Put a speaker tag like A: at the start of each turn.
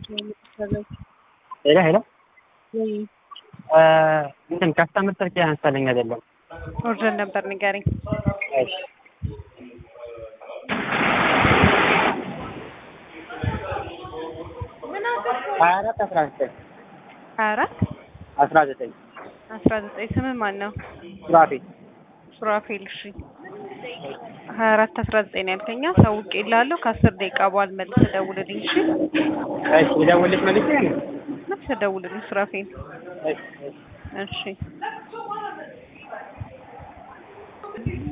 A: ሄሎ ሄሎ እንትን ከስተመር ስልክ ያነሳልኝ አይደለም።
B: ኦርደር ነበር ንገረኝ።
A: እሺ ሀያ አራት አስራ ዘጠኝ
B: ሀያ አራት
A: አስራ ዘጠኝ
B: አስራ ዘጠኝ ስምህ ማን ነው?
A: ሱራፌ
B: ሱራፌል። እሺ ሀያ አራት አስራ ዘጠኝ ነው ያልከኛ። ሳውቄ እልሃለሁ ከአስር ደቂቃ በኋላ መልሰህ ደውልልኝ። እሺ
A: እሺ ልደውልልሽ መልሼ ነው?
B: መልሰህ ደውልልኝ ሱራፌል።
A: እሺ እሺ
B: እሺ